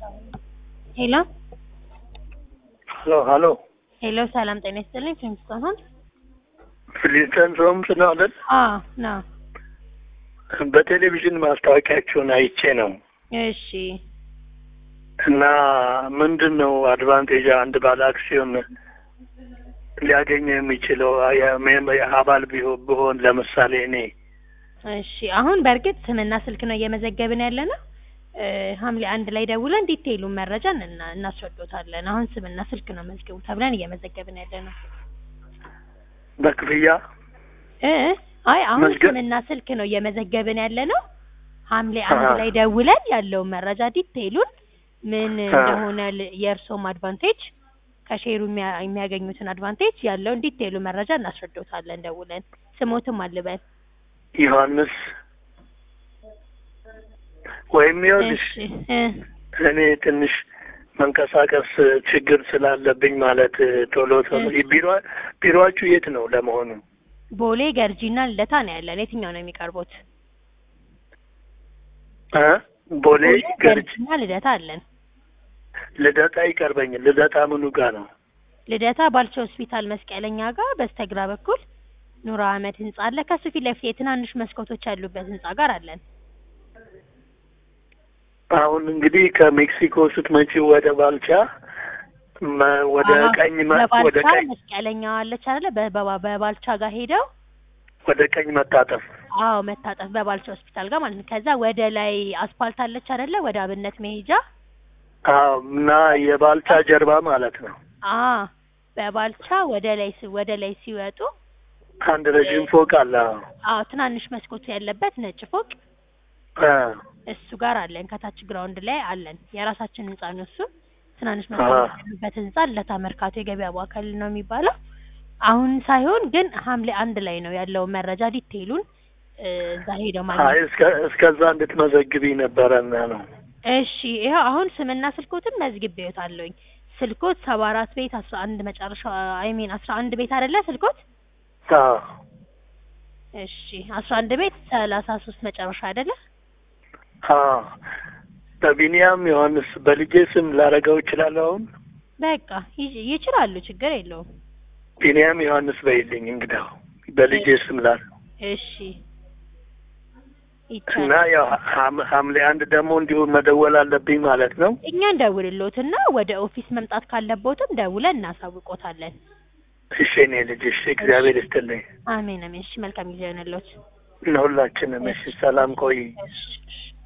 ሄሎ ሀሎ ሀሎ ሄሎ፣ ሰላም ጤና ይስጥልኝ። ፊልምስቶን ሆን ፍሊንተን ሆምስ ነው አይደል? አዎ ነው። በቴሌቪዥን ማስታወቂያችሁን አይቼ ነው እሺ እና ምንድን ነው አድቫንቴጅ አንድ ባለ አክሲዮን ሊያገኝ የሚችለው የ- አባል ቢሆን ብሆን ለምሳሌ እኔ እሺ። አሁን በእርግጥ ስምና ስልክ ነው እየመዘገብን ያለ ነው። እ ሐምሌ አንድ ላይ ደውለን ዲቴይሉን መረጃ እና- እናስረዶታለን። አሁን ስምና ስልክ ነው መዝግቡ ተብለን እየመዘገብን ያለ ነው። በክፍያ እ አይ አሁን መዝገብ- ስምና ስልክ ነው እየመዘገብን ያለ ነው። ሐምሌ አንድ አሃ። ላይ ደውለን ያለውን መረጃ ዲቴይሉን ምን አ። እንደሆነ ል- የእርሶም አድቫንቴጅ ከሼሩ የሚያ- የሚያገኙትን አድቫንቴጅ ያለውን ዲቴይሉ መረጃ እናስረዶታለን ደውለን። ስሞትም አልበል ዮሐንስ ወይም ይኸውልሽ እሺ እ እኔ ትንሽ መንቀሳቀስ ችግር ስላለብኝ ማለት ቶሎ ቶሎ ቢሮ ቢሮአችሁ የት ነው ለመሆኑ? ቦሌ ገርጂና ልደታ ነው ያለን። የትኛው ነው የሚቀርቡት? እ ቦሌ ገርጅ ገርጂና ልደታ አለን። ልደታ ይቀርበኝ። ልደታ ምኑ ጋር ነው? ልደታ ባልቻ ሆስፒታል መስቀለኛ ጋር በስተግራ በኩል ኑር አህመድ ህንጻ አለ። ከሱ ፊት ለፊት የትናንሽ መስኮቶች ያሉበት ህንጻ ጋር አለን። አሁን እንግዲህ ከሜክሲኮ ስትመጪ ወደ ባልቻ መ- ወደ አዎ፣ ቀኝ መ- ወደ በባልቻ ቀኝ መስቀለኛ አለች አይደለ? በ- በ- በባልቻ ጋር ሄደው ወደ ቀኝ መታጠፍ አዎ መታጠፍ በባልቻ ሆስፒታል ጋር ማለት ነው። ከዛ ወደ ላይ አስፓልት አለች አይደለ? ወደ አብነት መሄጃ አዎ እና የባልቻ ጀርባ ማለት ነው። አ በባልቻ ወደ ላይ ሲ- ወደ ላይ ሲወጡ አንድ ረዥም ፎቅ አለ። አዎ አዎ ትናንሽ መስኮት ያለበት ነጭ ፎቅ እ እሱ ጋር አለን። ከታች ግራውንድ ላይ አለን። የራሳችን ህንጻ ነው እሱ። ትናንሽ አሃ። መስኮት ያለበት ህንጻ ለታ መርካቶ የገበያ ማዕከል ነው የሚባለው። አሁን ሳይሆን ግን ሐምሌ አንድ ላይ ነው ያለው መረጃ ዲቴይሉን እ፣ እዛ ሄደው አይ ማግኘት እስከ እስከዛ እንድትመዘግቢ ነበረና ነው። እሺ ይኸው አሁን ስምና ስልኮትን መዝግቤዎታለሁኝ። ስልኮት ሰባ አራት ቤት አስራ አንድ መጨረሻ አይ ሚን አስራ አንድ ቤት አይደለ ስልኮት? አዎ እሺ አስራ አንድ ቤት ሰላሳ ሶስት መጨረሻ አይደለ? አዎ በቢኒያም ዮሐንስ በልጄ ስም ላረገው እችላለሁ። አሁን በቃ ይ- ይችላሉ፣ ችግር የለውም። ቢኒያም ዮሐንስ በይልኝ እንግዳው በልጄ ስም ላ እሺ እና ይቻላል። ያው ሐም- ሐምሌ አንድ ደግሞ እንዲሁ መደወል አለብኝ ማለት ነው። እኛ እንደውልሎትና ወደ ኦፊስ መምጣት ካለቦትም ደውለን እናሳውቆታለን። እሺ እኔ ልጅ እሺ፣ እግዚአብሔር ይስጥልኝ አሜን አሜን። እሺ መልካም ጊዜ ይሆንልዎት። ለሁላችንም። እሺ ሰላም ቆይ። እሺ እሺ